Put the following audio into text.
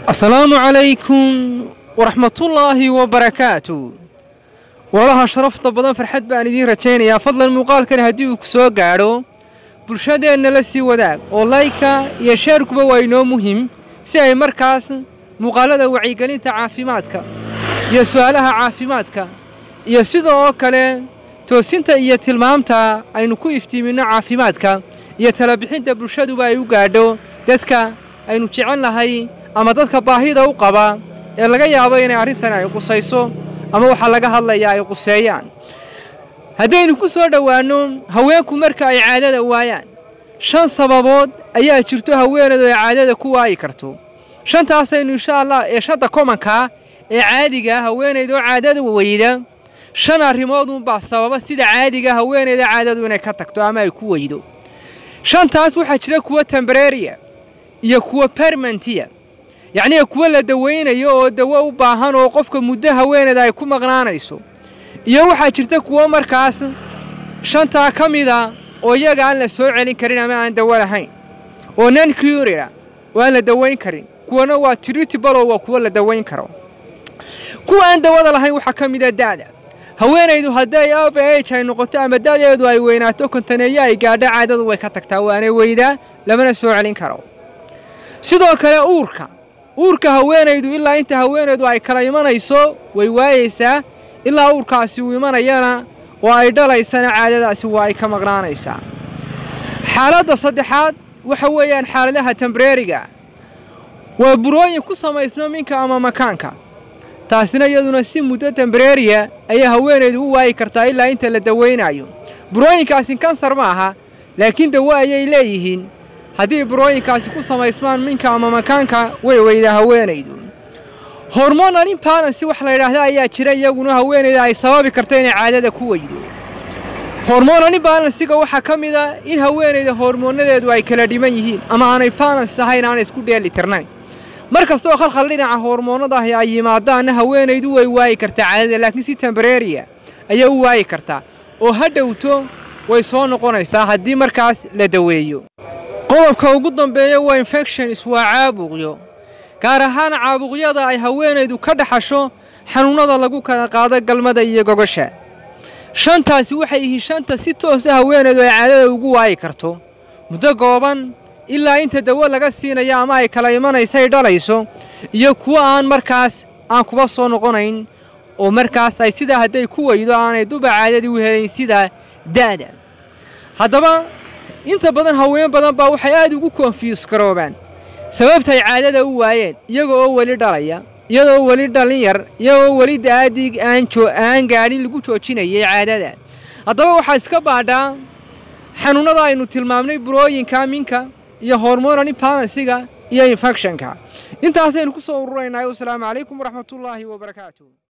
asalaamu calaykum waraxmatullaahi wabarakaatu walaha sharafta badan farxad baan idiin rajaynayaa fadlan muuqaalkani haddii uu ku soo gaadho bulshadeenna la sii wadaag oo layka iyo sheerkuba waa inoo muhim si ay markaas muuqaalada wacyigelinta caafimaadka iyo su'aalaha caafimaadka iyo sida oo kale toosinta iyo tilmaamta aynu ku iftiiminno caafimaadka iyo talabixinta bulshaduba ay u gaadho dadka aynu jecel nahay ama dadka baahida u qaba ee laga yaabo inay arrintan ay qusayso ama waxaa laga hadlayaa ay quseeyaan haddaynu ku soo dhowaanno haweenku marka ay caadada waayaan shan sababood ayaa jirto haweeneedu ay caadada ku waayi karto shantaasaynu insha allah ee shadda komankaa ee caadiga haweenaydoo caadada weyda shan arrimoodunbaa sababa sida caadiga haweeneyda caadadu inay ka tagto ama ay ku weydo shantaas waxaa jira kuwa tembareeriya iyo kuwa permantiya yacnii kuwa la dawaynayo oo dawo u baahan oo qofka muddo haweeneeda ay ku maqnaanayso iyo waxaa jirta kuwo markaas shantaa ka mida oo iyaga aan la soo celin karin ama aan dawo lahayn oo nan curira oo aan la dawayn karin kuwana waa tritibal oo waa kuwo la dawayn karo kuwa aan dawada lahayn waxaa ka mida da'da haweenaydu hadday of age ay noqoto ama da'deedu ay weynaato kontaneeyo ay gaadho caadadu way ka tagtaa waanay weydaa lamana soo celin karo sidoo kale uurka uurka haweenaydu ilaa inta haweenaydu ay kala imanayso way waayeysaa ilaa uurkaasi uu imanayana oo ay dhalaysana caadadaasi waa ay ka maqnaanaysaa xaaladda saddexaad waxa weeyaan xaaladaha tembareeriga waa burooyin ku samaysno minka ama makaanka taasina iyaduna si muddo tembareeriya ayaa haweenaydu u waayi kartaa ilaa inta la dawaynaayo burooyinkaasi kansar ma aha laakiin dawo ayay leeyihiin haddii burooyinkaasi ku samaysmaan minka ama makaanka way weydaa haweenaydu hormonal imbalansi wax la yidhaahda ayaa jira iyaguna haweenayda ay sababi karta inay caadada ku weydo hormonal imbalansiga waxaa ka mid a in haweenayda hormoonadeedu ay kala dhiman yihiin ama aanay balans ahayn aanay isku dheeli tirnayn mar kastoo khalkhal dhinaca hormoonnadahi ay yimaadaanna haweenaydu way waayi kartaa caadada laakiin si tembareeriya ayay u waayi kartaa oo ha dhowto way soo noqonaysaa haddii markaas la daweeyo qodobka ugu dambeeya waa infections waa caabuqyo gaar ahaan caabuqyada ay haweenaydu ka dhaxasho xanuunnada lagu kala qaado galmada iyo gogosha shantaasi waxay yihiin shanta si toosa haweenaydu ay caadada ugu waayi karto muddo gooban ilaa inta dawo laga siinayo ama ay kala imanaysay dhalayso iyo kuwo aan markaas aan kuba soo noqonayn oo markaas ay sidaa hadday ku weydo aanay duba caadadii u helayn sida da'da haddaba inta badan haween badan baa waxay aad ugu konfiyus garoobaan sababtay caadada u waayeen iyaga oo weli dhalaya iyadoo weli dhalin yar iyagoo weli da'adig aan gaadhin lagu joojinayay caadada haddaba waxaa iska baadhaa xanuunnada aynu tilmaamnay burooyinka minka iyo hormonal imbalansiga iyo infectionka intaasaynu ku soo ururaynaa wasalaamu calaykum waraxmatullaahi wabarakaatu